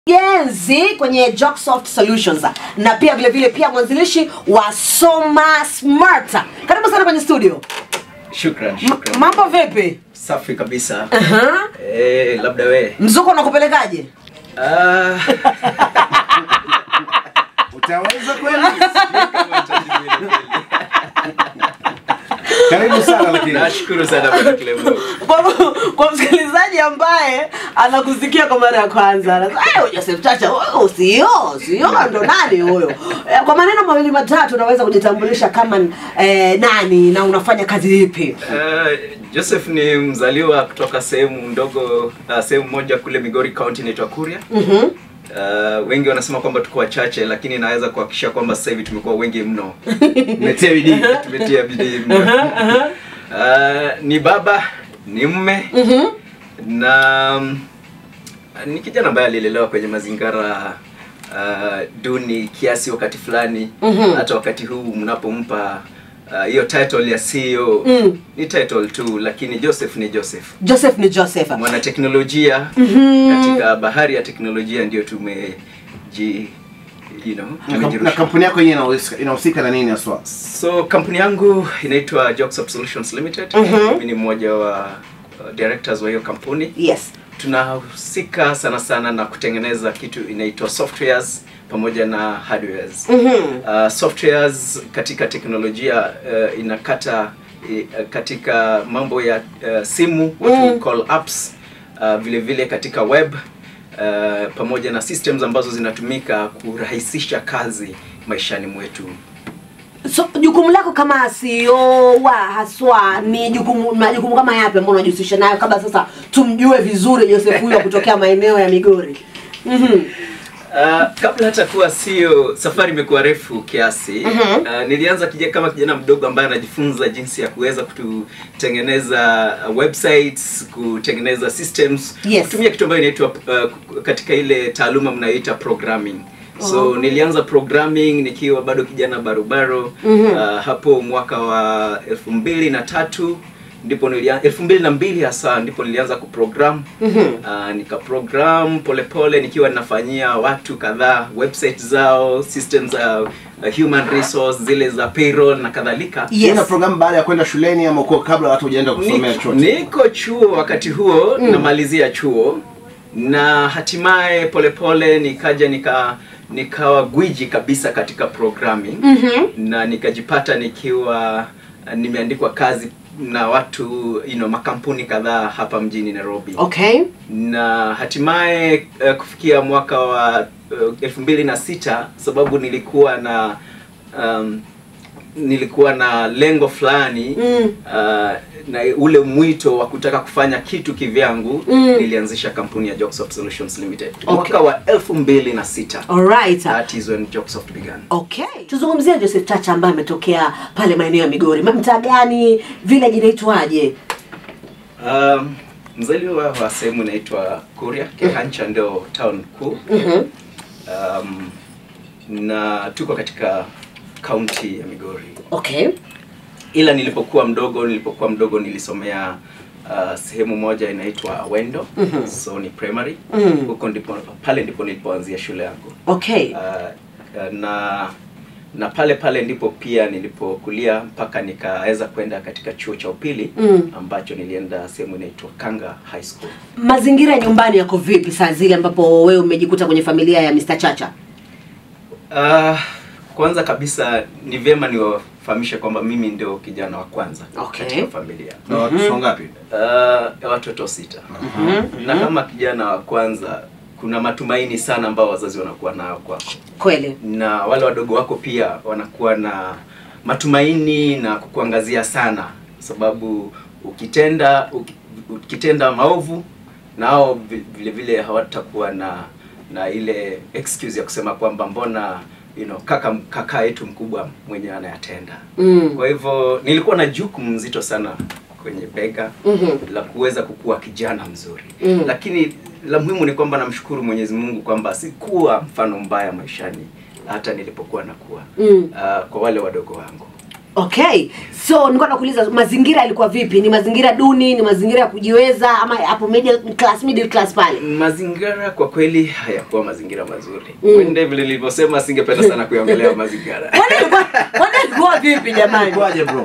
mkurugenzi kwenye Joksoft Solutions na pia vile vile pia mwanzilishi wa Soma Smart. Karibu sana kwenye studio. Shukran, M- shukran. mambo vipi? Safi kabisa. Aha. Eh, labda we. Mzuko unakupelekaje? Ah, Utaweza kweli? Karibu sana lakini. nashukuru sana bwana Clemo. kwa, kwa msikilizaji ambaye anakusikia kwa mara ya kwanza anasema, "Eh, Joseph Chacha huyo sio sio ndo nani huyo Eh, kwa maneno mawili matatu unaweza kujitambulisha kama eh, nani na unafanya kazi ipi Uh, Joseph ni mzaliwa kutoka sehemu ndogo uh, sehemu moja kule Migori County inaitwa Kuria. Mhm. Uh, wengi wanasema kwamba tuko wachache lakini naweza kuhakikisha kwamba sasa hivi tumekuwa wengi mno. Umetia bidii. Tumetia bidii mno. Uh, ni baba, ni mme Mhm. na mm, ni kijana ambaye alilelewa kwenye mazingira uh, duni kiasi wakati fulani Mhm. hata wakati huu mnapompa uh, hiyo title ya CEO Mm. ni title tu lakini Joseph ni Joseph Joseph ni Joseph mwanateknolojia Mhm. katika bahari ya teknolojia ndio tumeji you know, Na kamp- Na tumejirusha. kampuni yako yenyewe inahusika- inahusika na nini haswa? So kampuni yangu inaitwa Joksoft Solutions Limited. Mhm. Mimi ni mmoja wa uh, directors wa hiyo kampuni. yes Tunahusika sana sana na kutengeneza kitu inaitwa softwares pamoja na hardwares. Mhm. Uh, softwares katika teknolojia uh, inakata uh, katika mambo ya uh, simu what Mm. we call apps uh, vile vile katika web uh, pamoja na systems ambazo zinatumika kurahisisha kazi maishani mwetu. so jukumu lako kama CEO wa haswa ni jukumu majukumu kama yapi ambayo unajihusisha nayo kabla sasa tumjue vizuri Joseph huyo kutokea maeneo ya Migori Mhm. Uh, kabla hata kuwa sio safari imekuwa refu kiasi Mhm. uh, nilianza kija, kama kijana mdogo ambaye anajifunza jinsi ya kuweza kutengeneza uh, websites kutengeneza systems Yes. kutumia kitu ambayo inaitwa uh, katika ile taaluma mnayoita programming so Oh. nilianza programming nikiwa bado kijana barobaro Mhm. uh, hapo mwaka wa elfu mbili na tatu ndipo nilianza elfu mbili na mbili hasa ndipo nilianza kuprogram Mhm. uh, nikaprogram polepole nikiwa ninafanyia watu kadhaa website zao system za uh, human resource zile za payroll na kadhalika Yes. Una programu baada ya kwenda shuleni ama uko kabla hata hujaenda kusomea Niko- chuo? niko chuo wakati huo Mm. namalizia chuo na hatimaye polepole nikaja nika nikawa gwiji kabisa katika programming Mhm. na nikajipata nikiwa uh, nimeandikwa kazi na watu you know, makampuni kadhaa hapa mjini Nairobi Okay. na hatimaye uh, kufikia mwaka wa uh, elfu mbili na sita sababu nilikuwa na um, nilikuwa na lengo fulani Mm. uh, na ule mwito wa kutaka kufanya kitu kivyangu Mm. nilianzisha kampuni ya Joksoft Solutions Limited Okay. mwaka wa elfu mbili na sita Alright. that is when Joksoft began Okay. Tuzungumzie Joseph Chacha ambaye ametokea pale maeneo ya Migori. Mtaa gani? Village inaitwaje? um, mzaliwa wa sehemu inaitwa Kuria Kehancha ndio town kuu Mhm. um, na tuko katika kaunti ya Migori Okay. ila nilipokuwa mdogo nilipokuwa mdogo nilisomea uh, sehemu moja inaitwa Awendo Mhm. so ni primary Mhm. huko ndipo pale ndipo nilipoanzia shule yangu Okay. uh, uh, na na pale pale ndipo pia nilipokulia mpaka nikaweza kwenda katika chuo cha upili Mm. ambacho nilienda sehemu inaitwa Kanga High School Mazingira ya nyumbani yako vipi saa zile ambapo wewe umejikuta kwenye familia ya Mr. Chacha? Uh, kwanza kabisa ni vyema niwafahamishe kwamba mimi ndio kijana wa kwanza Okay. katika familia Na watoto wangapi? uh, watoto sita Mhm. na kama kijana wa kwanza kuna matumaini sana ambao wazazi wanakuwa nayo kwako Kweli. na wale wadogo wako pia wanakuwa na matumaini na kukuangazia sana sababu ukitenda uki- ukitenda maovu nao vi- vile vile hawatakuwa na na ile excuse ya kusema kwamba mbona you know, kaka kaka yetu mkubwa mwenyewe anayatenda Mm. kwa hivyo nilikuwa na jukumu mzito sana kwenye bega Mhm. la kuweza kukuwa kijana mzuri Mm. lakini la muhimu ni kwamba namshukuru Mwenyezi Mungu kwamba sikuwa mfano mbaya maishani hata nilipokuwa nakuwa Mm. uh, kwa wale wadogo wangu Okay, so nilikuwa nakuuliza mazingira yalikuwa vipi? Ni mazingira duni, ni mazingira ya kujiweza ama hapo middle class, middle class pale? mazingira kwa kweli hayakuwa mazingira mazuri Mm. Wende vile nilivyosema singependa sana kuiongelea mazingira Kwani ilikuwa kwani ilikuwa vipi jamani? Kwaje bro?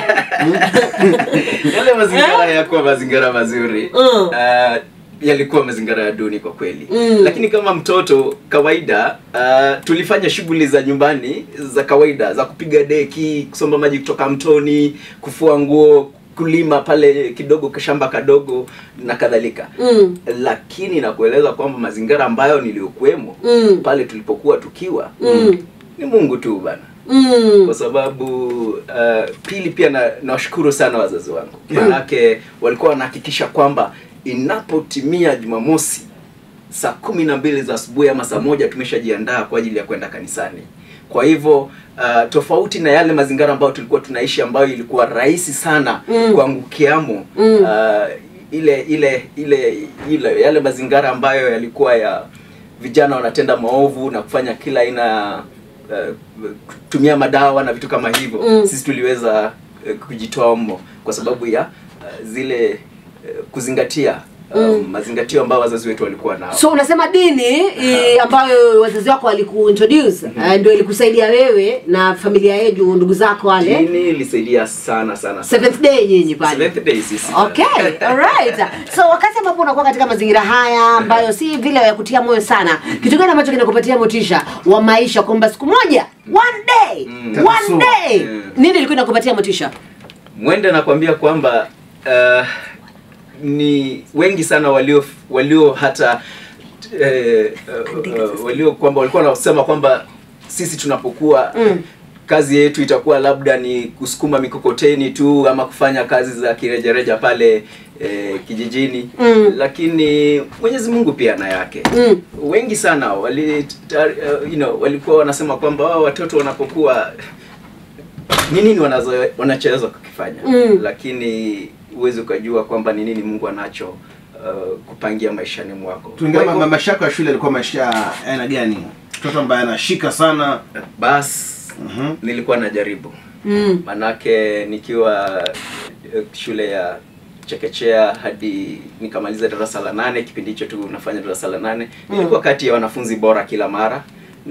yale mazingira hayakuwa mazingira mazuri Mm. uh, yalikuwa mazingira ya duni kwa kweli Mm. lakini kama mtoto kawaida uh, tulifanya shughuli za nyumbani za kawaida za kupiga deki kusomba maji kutoka mtoni kufua nguo kulima pale kidogo kashamba kadogo na kadhalika Mm. lakini nakueleza kwamba mazingira ambayo niliyokuwemo Mm. pale tulipokuwa tukiwa Mm. ni mungu tu bana Mm. kwa sababu uh, pili pia na- nawashukuru sana wazazi wangu manake walikuwa wanahakikisha kwamba inapotimia jumamosi saa kumi na mbili za asubuhi ama saa moja tumeshajiandaa kwa ajili ya kwenda kanisani kwa hivyo uh, tofauti na yale mazingira ambayo tulikuwa tunaishi ambayo ilikuwa rahisi sana Mm. kuangukiamo Mm. uh, ile ile ile ile yale mazingira ambayo yalikuwa ya vijana wanatenda maovu na kufanya kila aina ya uh, kutumia madawa na vitu kama hivyo Mm. sisi tuliweza uh, kujitoa mmo kwa sababu ya uh, zile uh, kuzingatia um, Mm. mazingatio ambayo wazazi wetu walikuwa nao So unasema dini i, ambayo wazazi wako walikuintroduce uh, ndio ilikusaidia wewe na familia yenu ndugu zako wale dini ilisaidia sana sana sana. seventh day nyinyi pale. Seventh day sisi Okay, alright. So wakati ambapo unakuwa katika mazingira haya ambayo si vile ya kutia moyo sana, kitu gani ambacho kinakupatia motisha wa maisha kwamba siku moja, one day, Mm. one So, day, mm. nini ilikuwa inakupatia motisha? mwende nakwambia kwamba uh, ni wengi sana walio walio hata eh, uh, uh, walio kwamba walikuwa wanasema kwamba sisi tunapokuwa Mm. kazi yetu itakuwa labda ni kusukuma mikokoteni tu ama kufanya kazi za kirejareja pale eh, kijijini Mm. lakini Mwenyezi Mungu pia na yake Mm. wengi sana wali tar, uh, you know, walikuwa wanasema kwamba wao watoto wanapokuwa ni nini wanazo wanachoweza kukifanya Mm. lakini huwezi ukajua kwamba ni nini Mungu anacho uh, kupangia maishani mwako Tuingia Kwa hivyo, maisha yako ya shule yalikuwa maisha ya aina gani? Mtoto ambaye anashika sana. bas Mhm. nilikuwa najaribu Mm. manake nikiwa eh, shule ya chekechea hadi nikamaliza darasa la nane kipindi hicho tu nafanya darasa la nane Mm. nilikuwa kati ya wanafunzi bora kila mara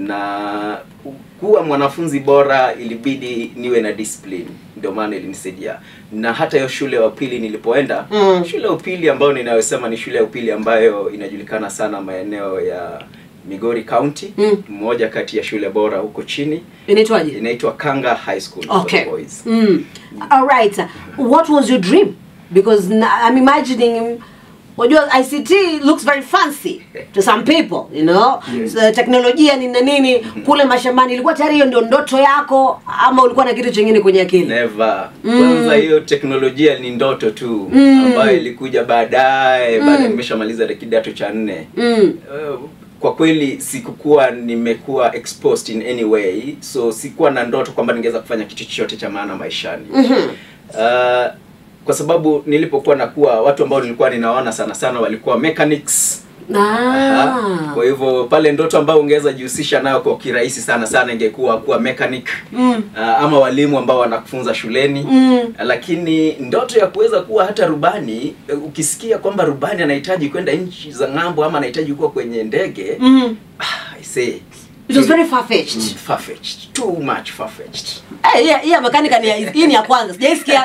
na kuwa mwanafunzi bora ilibidi niwe na discipline ndio maana ilinisaidia na hata hiyo shule ya upili nilipoenda Mm. shule ya upili ambayo ninayosema ni shule ya upili ambayo inajulikana sana maeneo ya Migori County Mm. moja kati ya shule bora huko chini Inaitwaje? inaitwa Kanga High School for Okay. the boys. Mm. All right. What was your dream? Because na- I'm imagining Unajua ICT looks very fancy to some people, you know. Yes. So, teknolojia ni na nini kule mashambani ilikuwa tayari hiyo ndio ndoto yako ama ulikuwa na kitu chingine kwenye akili? Never. Mm. Kwanza hiyo teknolojia ni ndoto tu Mm. ambayo ilikuja baadaye Mm. baada nimeshamaliza kidato cha nne. Mm. Uh, kwa kweli sikukuwa nimekuwa exposed in any way so sikuwa na ndoto kwamba ningeweza kufanya kitu chochote cha maana maishani Mhm. uh, kwa sababu nilipokuwa nakuwa watu ambao nilikuwa ninaona sana sana walikuwa mechanics Aha. Ah. Kwa hivyo pale ndoto ambayo ungeweza jihusisha nayo kwa kirahisi sana sana ingekuwa kuwa mechanic Mm. uh, ama walimu ambao wanakufunza shuleni Mm. lakini ndoto ya kuweza kuwa hata rubani eh, ukisikia kwamba rubani anahitaji kwenda nchi za ng'ambo ama anahitaji kuwa kwenye ndege Mm. ah, I say It was very far-fetched. Mm, far-fetched. too much far-fetched. Eh, yeah, yeah, makanika ni ya- hii ni ya kwanza. Sijaisikia.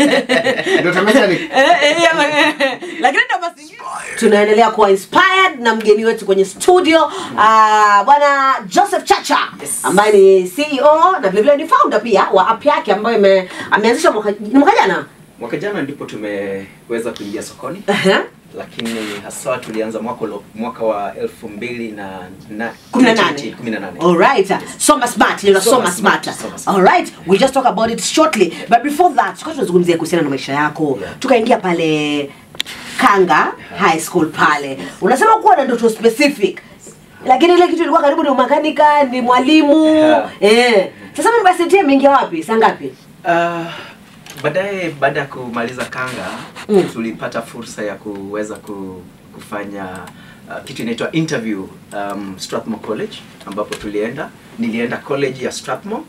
Ndio mechanic. Eh, eh, yeah, ma- eh, lakini ndo basi tunaendelea kuwa inspired na mgeni wetu kwenye studio ah, bwana Joseph Chacha Yes. ambaye ni CEO na vile vile ni founder pia wa app yake ambayo ime- ameanzisha mwaka ni mwaka jana. mwaka jana ndipo tumeweza kuingia sokoni Aha. lakini hasa tulianza mwaka ulo- mwaka wa elfu mbili na na- Kumi na nane. kumi na nane. All right. Soma smart, you know, Soma soma smart, smart. soma smart. All right. We just talk about it shortly. But before that, tukao tunazungumzia kuhusiana na maisha yako. Yeah. Tukaingia pale Kanga High School pale. Unasema kuwa na ndoto specific. Lakini ile kitu ilikuwa karibu ni umakanika, ni mwalimu. Yeah. Eh. Sasa mambo ya CT imeingia wapi? Saa ngapi? Ah, baadaye baada ya kumaliza kanga Mm. tulipata fursa ya kuweza ku, kufanya uh, kitu inaitwa interview um, Strathmore College ambapo tulienda nilienda college ya Strathmore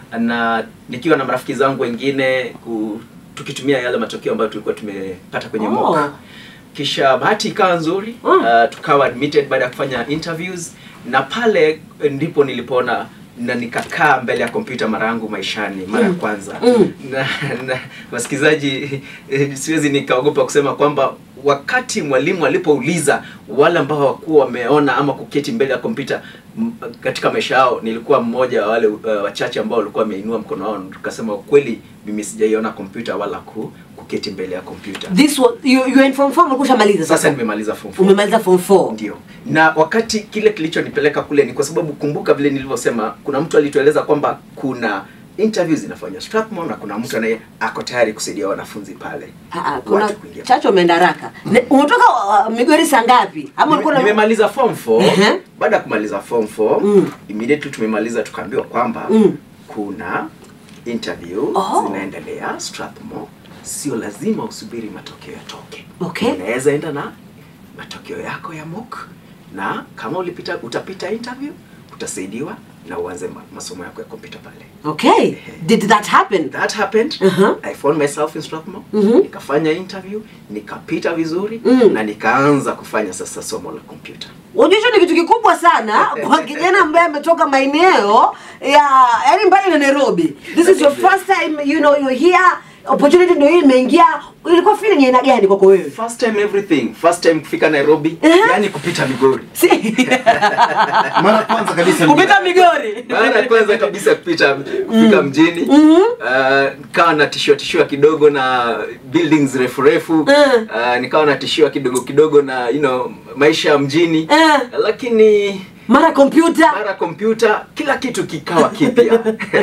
na nikiwa na marafiki zangu wengine ku, tukitumia yale matokeo ambayo tulikuwa tumepata kwenye Oh. mock kisha bahati ikawa nzuri Mm. uh, tukawa admitted baada ya kufanya interviews na pale ndipo nilipoona na nikakaa mbele ya kompyuta mara yangu maishani mara ya Mm. kwanza Mm. na, na wasikilizaji eh, siwezi nikaogopa kusema kwamba wakati mwalimu alipouliza wale ambao hawakuwa wameona ama kuketi mbele ya kompyuta m- katika maisha yao nilikuwa mmoja wa wale uh, wachache ambao walikuwa wameinua mkono wao tukasema ukweli mimi sijaiona kompyuta wala ku, kuketi mbele ya kompyuta this was you, you in form 4 ulikuwa ushamaliza sasa sasa nimemaliza form four. umemaliza form 4 ndio na wakati kile kilichonipeleka kule ni kwa sababu kumbuka vile nilivyosema kuna mtu alitueleza kwamba kuna interviews zinafanywa Strathmore na kuna mtu anaye ako tayari kusaidia wanafunzi pale Ah, ah, kuna Watu kuingia. chacho umeenda haraka Ne- umetoka uh, migori saa ngapi ama Nime- ulikuwa na- nimemaliza form 4 Ehe. baada ya kumaliza form 4 Mm. immediately tumemaliza tukaambiwa kwamba Mm. kuna interview Oh. zinaendelea Strathmore sio lazima usubiri matokeo yatoke Okay. unaweza enda na matokeo yako ya mock na kama ulipita utapita interview utasaidiwa na uanze ma- masomo yako ya kompyuta pale okay did that happen that happened Uh-huh. i found myself in Strathmore Mhm. nikafanya interview nikapita vizuri Mm. na nikaanza kufanya sasa somo la kompyuta unajua hicho ni kitu kikubwa sana kwa kijana ambaye ametoka maeneo ya yani mbali na nairobi this is your first time you know you're here opportunity ndio hii imeingia ilikuwa feeling ya aina gani kwako wewe first time everything first time kufika nairobi Uh-huh. yani kupita migori Si- mara ya kwanza kabisa kupita migori mara ya kwanza kabisa kupita kufika mjini Mhm. uh, nikawa natishiwa tishiwa kidogo na buildings refu refu Mm. uh, nikawa natishiwa kidogo kidogo na you know maisha ya mjini Eh. lakini mara kompyuta mara kompyuta kila kitu kikawa kipya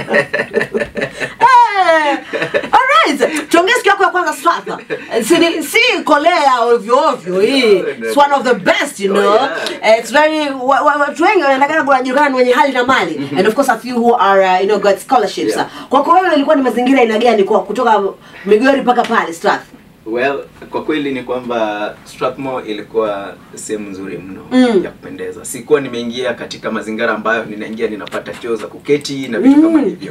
Eh, alright tuongee siku yako ya kwanza swatha si, ni- si kolea ovyo ovyo hii it's one of the best you know Oh, yeah. it's very wa- wa- watu wengi wanaendakana kunajulikana ni wenye hali na mali and of course a few who are uh, you know got scholarships Yeah. kwako wewe ilikuwa ni mazingira aina gani kwa kutoka migori mpaka pale strath well kwa kweli ni kwamba Strathmore ilikuwa sehemu nzuri mno Mm. ya kupendeza sikuwa nimeingia katika mazingira ambayo ninaingia ninapata choo za kuketi na vitu kama hivyo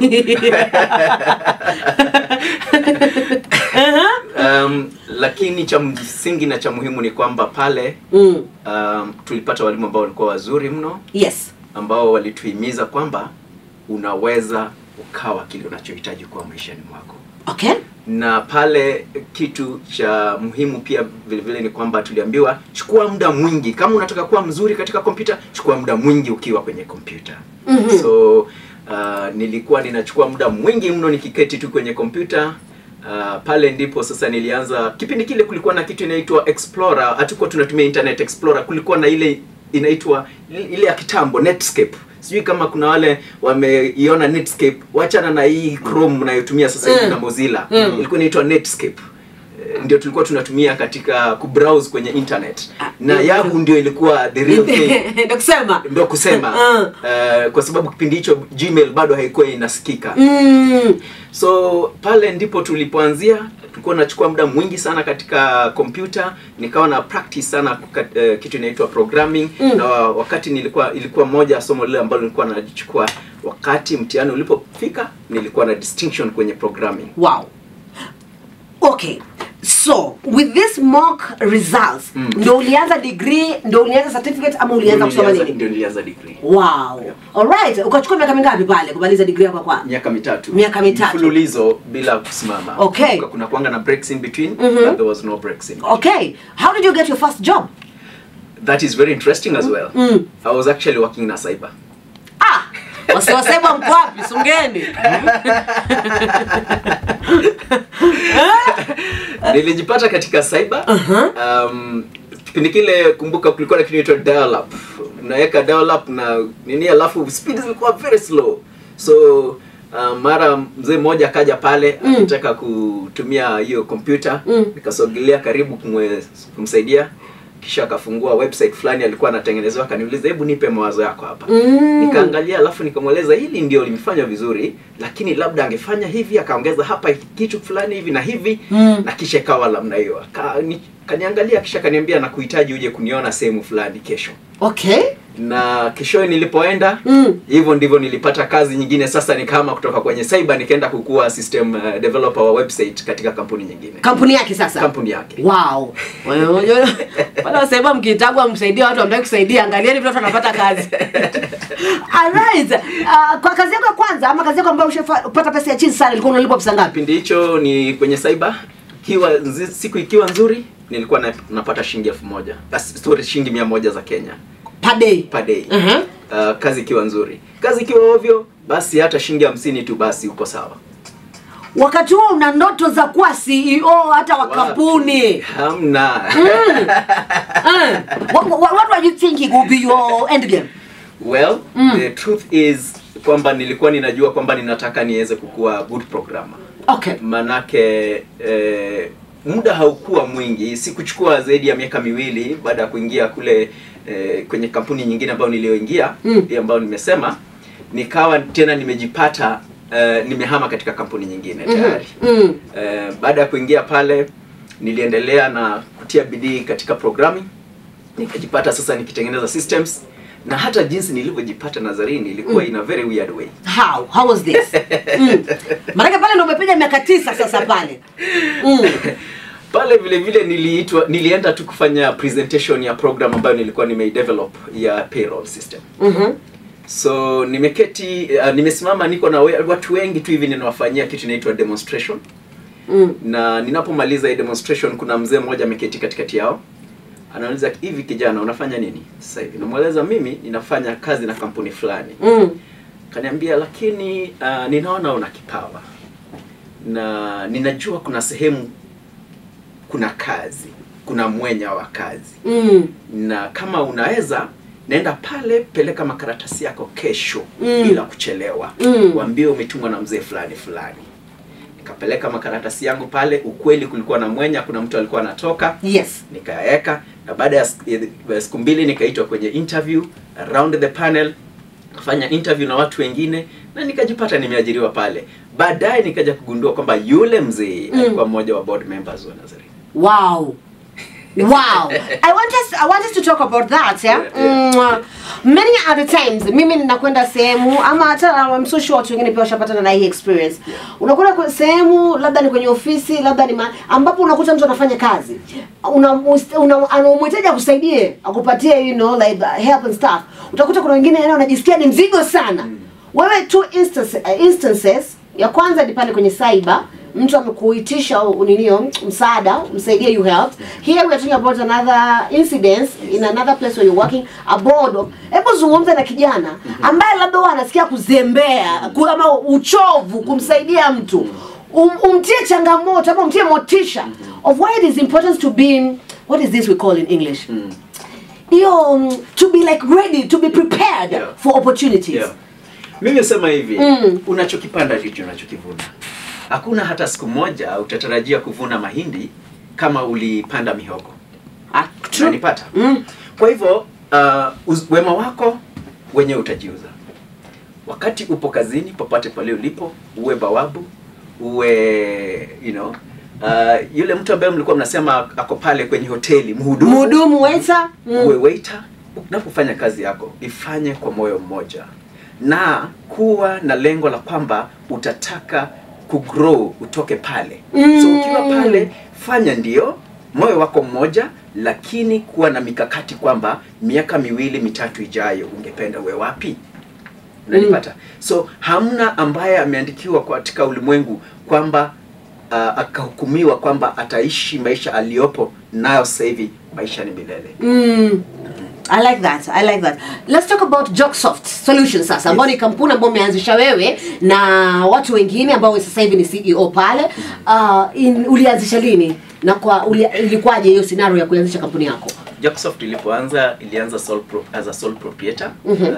um, lakini cha msingi na cha muhimu ni kwamba pale mm. um, tulipata walimu ambao walikuwa wazuri mno yes ambao walituhimiza kwamba unaweza ukawa kile unachohitaji kuwa maishani mwako okay na pale kitu cha muhimu pia vile vile ni kwamba tuliambiwa chukua muda mwingi kama unataka kuwa mzuri katika kompyuta chukua muda mwingi ukiwa kwenye kompyuta Mhm. so uh, nilikuwa ninachukua muda mwingi mno nikiketi tu kwenye kompyuta Uh, pale ndipo sasa nilianza kipindi kile kulikuwa na kitu inaitwa explorer hatukuwa tunatumia internet explorer kulikuwa na ile inaitwa ile ya kitambo netscape sijui kama kuna wale wameiona netscape wachana na hii chrome mnayotumia sasa hivi Mm. na mozilla Mm. ilikuwa inaitwa netscape Eh, ndio tulikuwa tunatumia katika kubrowse kwenye internet na yahoo ndio ilikuwa the real thing ndio kusema ndio kusema Mm. eh, kwa sababu kipindi hicho gmail bado haikuwa inasikika mm. so pale ndipo tulipoanzia tulikuwa nachukua muda mwingi sana katika kompyuta nikawa na practice sana kuka, eh, kitu inaitwa programming Mm. na wa- wakati nilikuwa ilikuwa moja ya somo lile ambalo nilikuwa nalichukua wakati mtihani ulipofika nilikuwa na distinction kwenye programming wow okay so with this mock results Mm. ndo ulianza degree ndo ulianza certificate ama ulianza Ndio kusoma nilianza- nini ndio nilianza degree wow alright ukachukua miaka mingapi pale kumaliza degree yako kwa miaka mitatu Miaka mitatu. mfululizo bila kusimama Okay. Kuna- kuna kuanga na breaks in between Mhm. but there was no breaks in between. okay how did you get your first job that is very interesting as well Mm. i was actually working na cyber ah wasiwasema mko wapi sungeni nilijipata katika cyber Uh-huh. um, kipindi kile kumbuka kulikuwa na kitu inaitwa dial up unaweka dial up na nini alafu speed zilikuwa very slow so uh, mara mzee mmoja akaja pale Mm. akitaka kutumia hiyo kompyuta Mm. nikasogelea karibu kumwe, kumsaidia kisha akafungua website fulani alikuwa anatengenezewa akaniuliza hebu nipe mawazo yako hapa Mm. nikaangalia alafu nikamweleza hili ndio limefanya vizuri lakini labda angefanya hivi akaongeza hapa kitu fulani hivi na hivi Mm. na kisha ikawa namna hiyo Aka- ni- kaniangalia kisha kaniambia na kuhitaji uje kuniona sehemu fulani kesho okay na keshoe nilipoenda Mm. hivyo ndivyo nilipata kazi nyingine sasa ni kama kutoka kwenye cyber nikaenda kukuwa system uh, developer wa website katika kampuni nyingine kampuni yake sasa kampuni yake wow Wewe unajua, wale wasema mkitagwa msaidie watu ambaye kusaidia angalieni vile watu wanapata kazi alright uh, kwa kazi yako ya kwanza ama kazi yako ambayo ushapata pesa ya chini sana ilikuwa unalipwa pesa ngapi kipindi hicho ni kwenye cyber ikiwa nzi- siku ikiwa nzuri nilikuwa na, napata shilingi elfu moja Bas- sorry shilingi mia moja za kenya per day per day Mhm. uh, kazi ikiwa nzuri kazi ikiwa ovyo basi hata shilingi hamsini tu basi uko sawa wakati huo una ndoto za kuwa ceo hata wa Wapi? kampuni hamna Eh, what, what, what were you thinking would be your end game well Mm. the truth is kwamba nilikuwa ninajua kwamba ninataka niweze kukuwa good programmer okay manake eh, muda haukuwa mwingi sikuchukua zaidi ya miaka miwili baada ya kuingia kule eh, kwenye kampuni nyingine ambayo niliyoingia Mm. hii ambayo nimesema nikawa tena nimejipata eh, nimehama katika kampuni nyingine tayari mm. eh, baada ya kuingia pale niliendelea na kutia bidii katika programming nikajipata sasa nikitengeneza systems na hata jinsi nilivyojipata nazarini ilikuwa Mm. in a very weird way how how was this mm. maanake pale ndo umepiga miaka tisa sasa pale mm. pale vile vile niliitwa nilienda tu kufanya presentation ya program ambayo nilikuwa nimeidevelop ya payroll system mm-hmm. so nimeketi uh, nimesimama niko na we, watu wengi tu hivi ninawafanyia kitu inaitwa demonstration mm. na ninapomaliza hii demonstration kuna mzee mmoja ameketi katikati yao anauliza hivi kijana unafanya nini sasa hivi namweleza mimi ninafanya kazi na kampuni fulani mm. kaniambia lakini uh, ninaona una kipawa na ninajua kuna sehemu kuna kazi kuna mwenya wa kazi mm. na kama unaweza naenda pale peleka makaratasi yako kesho Mm. bila kuchelewa Mm. waambie umetumwa na mzee fulani fulani nikapeleka makaratasi yangu pale ukweli kulikuwa na mwenya kuna mtu alikuwa anatoka yes nikayaweka na baada ya siku- ya siku mbili nikaitwa kwenye interview around the panel kufanya interview na watu wengine na nikajipata nimeajiriwa pale baadaye nikaja kugundua kwamba yule mzee Mm. alikuwa mmoja wa board members wa Nazarene Wow. Wow. I want us I want us to talk about that, yeah? Yeah, yeah. Mm, many other times mimi ninakwenda sehemu ama hata I'm so sure watu wengine pia washapatana na hii experience. Unakwenda kwa sehemu labda ni kwenye ofisi, labda ni ma, ambapo unakuta mtu anafanya kazi. Una, una anamhitaji akusaidie, akupatie you know like uh, help and stuff. Utakuta kuna wengine yani wanajisikia ni mzigo sana. Wewe two instances, uh, instances ya kwanza ni pale kwenye cyber mtu amekuitisha u- ninio msaada msaidie you help here we are talking about another incident in another place where you're working aboard of hebu zungumza na kijana ambaye labda huwa anasikia kuzembea ku- ama uchovu kumsaidia mtu um, umtie changamoto ama umtie motisha of why it is important to be what is this we call in english hiyo um, to be like ready to be prepared Yeah. for opportunities Yeah. Mimi nasema hivi, Mm. unachokipanda ndicho unachokivuna. Hakuna hata siku moja utatarajia kuvuna mahindi kama ulipanda mihogo. Ah, true. Unanipata? Mm. Kwa hivyo uh, uz- wema wako wenyewe utajiuza. Wakati upo kazini, popote pale ulipo, uwe bawabu, uwe you know, uh, yule mtu ambaye mlikuwa mnasema ako pale kwenye hoteli, mhudumu, mhudumu waiter uwe mm. waiter unapofanya kazi yako ifanye kwa moyo mmoja na kuwa na lengo la kwamba utataka kugrow utoke pale Mm. so ukiwa pale fanya ndio moyo wako mmoja lakini kuwa na mikakati kwamba miaka miwili mitatu ijayo ungependa uwe wapi unanipata so hamna ambaye ameandikiwa katika ulimwengu kwamba uh, akahukumiwa kwamba ataishi maisha aliyopo nayo sasa hivi maisha ni milele Mm. I like that. I like that. Let's talk about Jogsoft Solutions sasa ambao ni kampuni ambayo umeanzisha wewe na watu wengine ambao wewe sasa hivi ni CEO pale. Uh, in, ulianzisha lini? Na kwa uli, ilikuwaje hiyo scenario ya kuanzisha kampuni yako? Jacksoft ilipoanza ilianza sole pro, as a sole proprietor Mhm. uh,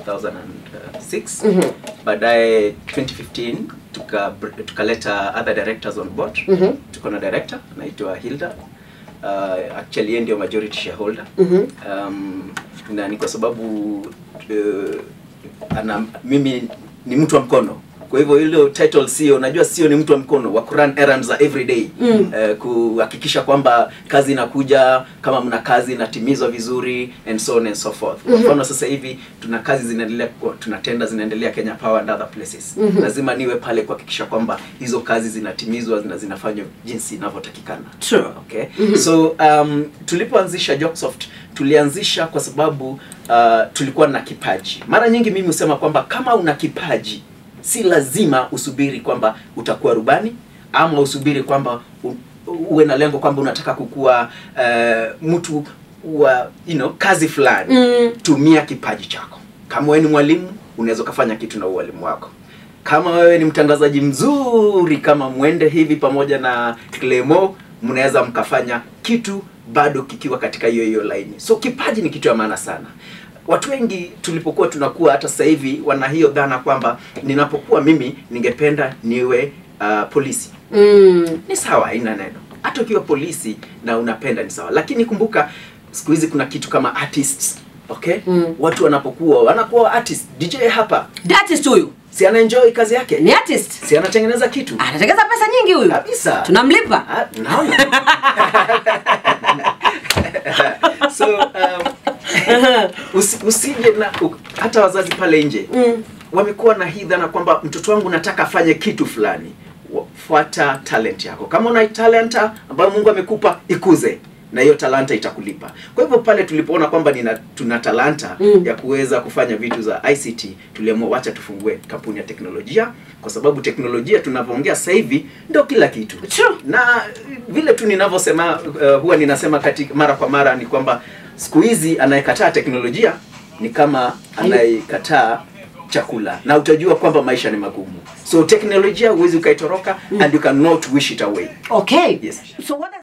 2006 Mhm. baadaye 2015 tuka tukaleta other directors on board Mhm. tuko na director anaitwa Hilda uh, actually yeye ndio majority shareholder Mhm. um, na ni kwa sababu uh, ana, mimi ni mtu wa mkono kwa hivyo hilo title sio unajua sio ni mtu wa mkono wa kurun errands za every day Mm. eh, kuhakikisha kwamba kazi inakuja kama mna kazi inatimizwa vizuri and so on and so forth kwa mfano sasa hivi tuna kazi zinaendelea kwa- tuna tenda zinaendelea Kenya Power and other places lazima niwe pale kuhakikisha kwamba hizo kazi zinatimizwa na zinafanywa jinsi inavyotakikana True. okay so um, tulipoanzisha Joksoft tulianzisha kwa sababu uh, tulikuwa na kipaji mara nyingi mimi husema kwamba kama una kipaji si lazima usubiri kwamba utakuwa rubani ama usubiri kwamba u, uwe na lengo kwamba unataka kukuwa uh, mtu wa you know, kazi fulani Mm. tumia kipaji chako kama wewe ni mwalimu unaweza ukafanya kitu na ualimu wako kama wewe ni mtangazaji mzuri kama mwende hivi pamoja na Clemo mnaweza mkafanya kitu bado kikiwa katika hiyo hiyo laini so kipaji ni kitu ya maana sana watu wengi tulipokuwa tunakuwa hata sasa hivi wana hiyo dhana kwamba ninapokuwa mimi ningependa niwe uh, polisi Mm. ni sawa haina neno hata ukiwa polisi na unapenda ni sawa lakini kumbuka siku hizi kuna kitu kama artists okay Mm. watu wanapokuwa wanakuwa artist dj hapa The artist huyu si anaenjoy kazi yake ni artist si anatengeneza kitu anatengeza pesa nyingi huyu kabisa tunamlipa Ah, naona so um, usi, usije na u- hata wazazi pale nje Mm. wamekuwa na hii dhana kwamba mtoto wangu nataka afanye kitu fulani Wa- fuata talent yako kama una talenta ambayo mungu amekupa ikuze na hiyo talanta itakulipa kwa hivyo pale tulipoona kwamba nina, tuna talanta Mm. ya kuweza kufanya vitu za ict tuliamua wacha tufungue kampuni ya teknolojia kwa sababu teknolojia tunavyoongea sasa hivi ndio kila kitu True. na vile tu ninavyosema uh, huwa ninasema katika mara kwa mara ni kwamba siku hizi anayekataa teknolojia ni kama anayekataa chakula na utajua kwamba maisha ni magumu so teknolojia huwezi ukaitoroka and you cannot wish it away okay Yes. so what